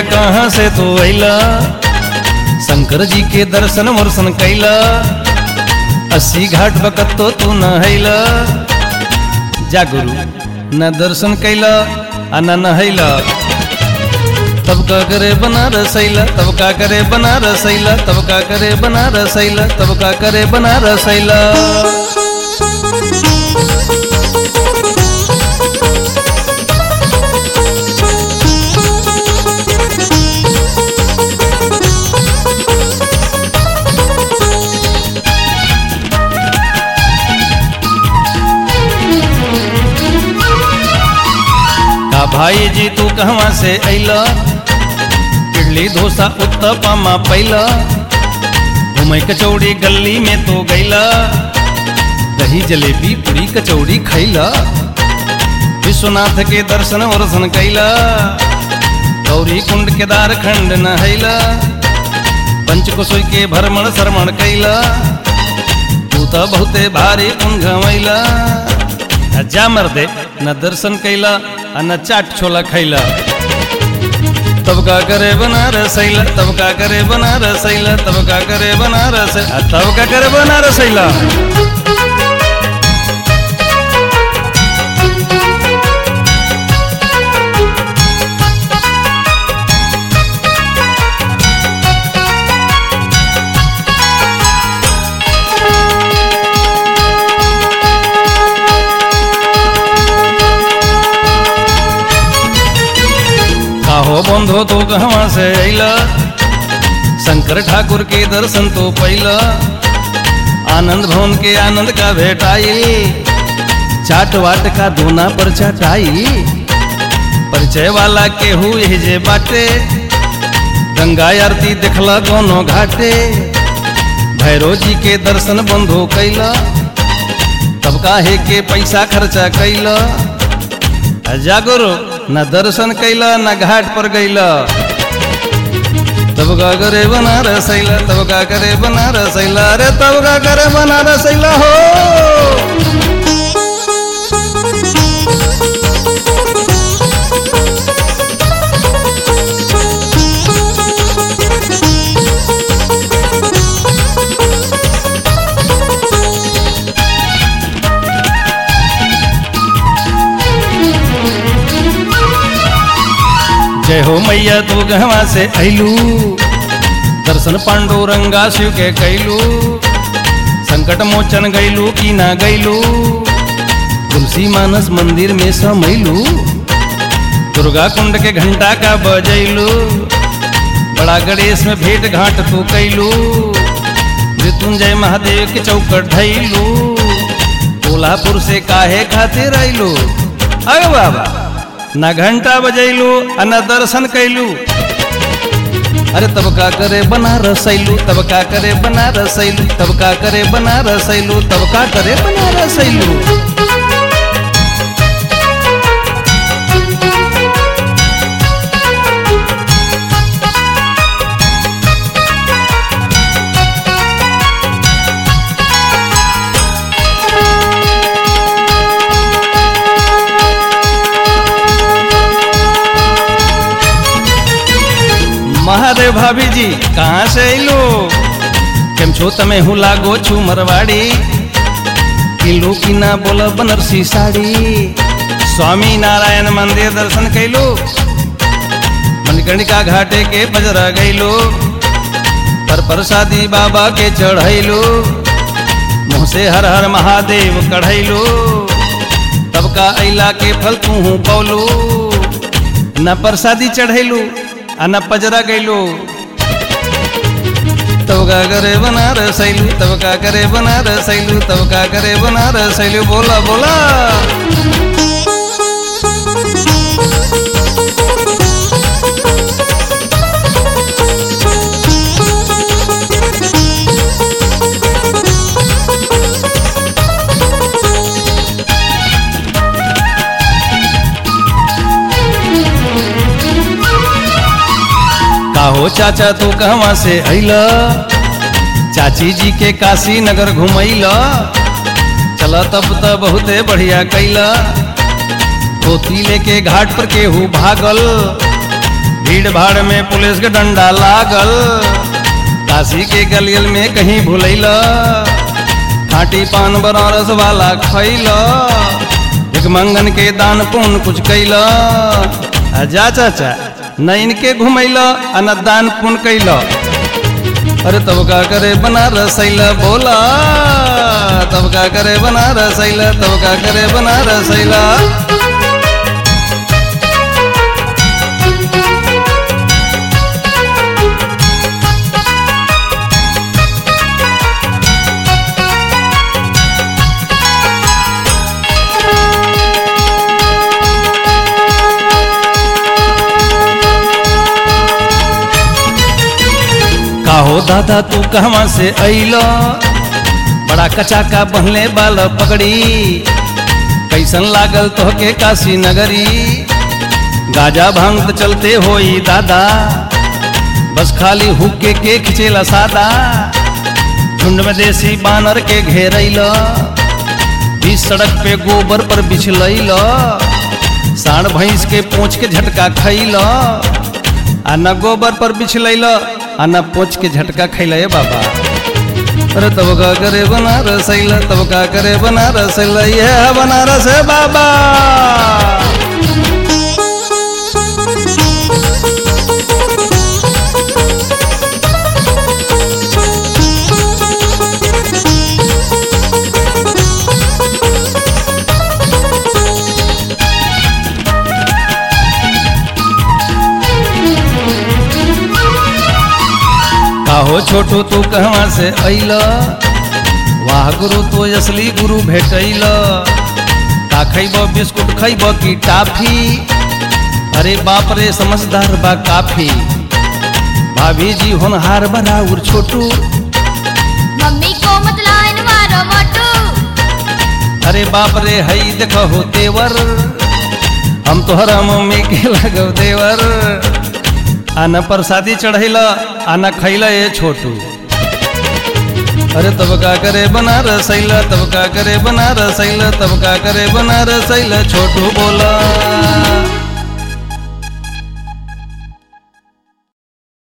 कहाँ से तू अइला शंकर जी के दर्शन वर्शन कैला अस्सी घाट बकत तो तू न हैला जा गुरु न दर्शन कैला आ न नहैला तब का करे बनारस अइला तब का करे बनारस अइला तब का करे बनारस अइला तब का करे बनारस अइला का भाई जी तू कहवा से अइला इडली डोसा उत्तपमा पैला घूमे कचौड़ी गली में तो गैला दही जलेबी पूरी कचौड़ी खैला विश्वनाथ के दर्शन वर्शन कैला गौरी कुंड केदार खंड नहैला पंचकुसुई के भ्रमण श्रमण कैला तू तो बहुते भारी कुंड घमैला जा मर्दे न दर्शन कैला आ न चाट छोला खैला तब का करे बनारस अइला तब का करे बनारस अइला तब का करे बनारस आ तब का करे बनारस अइला काहो बंधो तो कहवा से अइला शंकर ठाकुर के दर्शन तो पैला आनंद भवन के आनंद का भेटाई चाट वाट का दोना पर चटाई परिचय वाला के हुए जे बाटे गंगा आरती देखला दोनों घाटे भैरो जी के दर्शन बंधो कैला तब काहे के पैसा खर्चा कैला जागरो न दर्शन कैला न घाट पर गैला तब का करे बनारस अइला तब का करे बनारस अइला अरे तब का करे बनारस अइला हो जय हो मैया तू गहवा से अइलू दर्शन पांडुरंगा शिव के कैलू संकट मोचन गैलू की ना गैलू तुलसी मानस मंदिर में समैलू दुर्गा कुंड के घंटा का बजैलू बड़ा गणेश में भेंट घाट तू कैलू मृत्युंजय महादेव के चौकट धैलू कोल्हापुर से काहे खातिर अइलू अरे बाबा न घंटा बजैलू आ न दर्शन कैलू अरे तब का करे बनारस अइलू तब का करे बनारस अइलू तब का करे बनारस अइलू तब का करे बनारस अइलू महादेव भाभी जी कहाँ से अइलो કેમ છો તમે હું લાગો છું મરવાડી કિલ્લો કિના બોલ બનારસી સાડી સ્વામી નારાયણ મંદિર દર્શન कैलो મણિકર્ણિકા ઘાટે के बजरा गैलो पर प्रसादी बाबा के चढ़ैलो मुँह से हर हर महादेव कढ़ैलो तब का अइला के फल तू पौलो न प्रसादी चढ़ैलो आ न पजरा गैलो तब का करे बनारस अइलू तब का करे बनारस अइलू तब का करे बनारस अइलू बोला बोला काहो चाचा तू कहवा से अइला चाची जी के काशी नगर घुमैला चला तब त बहुते बढ़िया कैला धोती लेके घाट पर केहू भागल भीड़ भाड़ में पुलिस के डंडा लागल काशी के गलियल में कहीं भूलैल खाटी पान बनारस वाला खैल एक मंगन के दान पुण्य कुछ कैल आ जा चाचा न इनके घुमैल आ न दान पुण्य कैल अरे तब का करे बनारस अइला बोला तब का करे बनारस अइला तब का करे बनारस अइला काहो दादा तू कहवा से अइलो बड़ा कचाका बहले बाल पकड़ी कैसन लागल तोहके काशी नगरी गाजा भांग त चलते होई दादा बस खाली हुक्के के खिचेला सादा झुंड में देसी बानर के घेरैल बीच सड़क पे गोबर पर बिछलैल साढ़ भैंस के पोछ के झटका खैल आ न गोबर पर बिछलैल आ न पोछ के झटका खैल बाबा अरे तब का करे बनारस अइला तब का करे बनारस अइला ये है बनारस है बाबा काहो छोटू तू कहवा से अइल वाह गुरु तो असली गुरु भेटैल का खैब बिस्कुट खैब की टाफी अरे बाप रे समझदार बा काफी भाभी जी होनहार बराउर छोटू मम्मी को मत लाइन मारो मोटू अरे बाप रे हई देखो हो तेवर हम तोहरा मम्मी के लगो देवर आना प्रसादी चढ़ैला आना खैला ये छोटू अरे तब का करे बनारस अइला तब का करे बनारस अइला तब का करे बनारस अइला छोटू बोला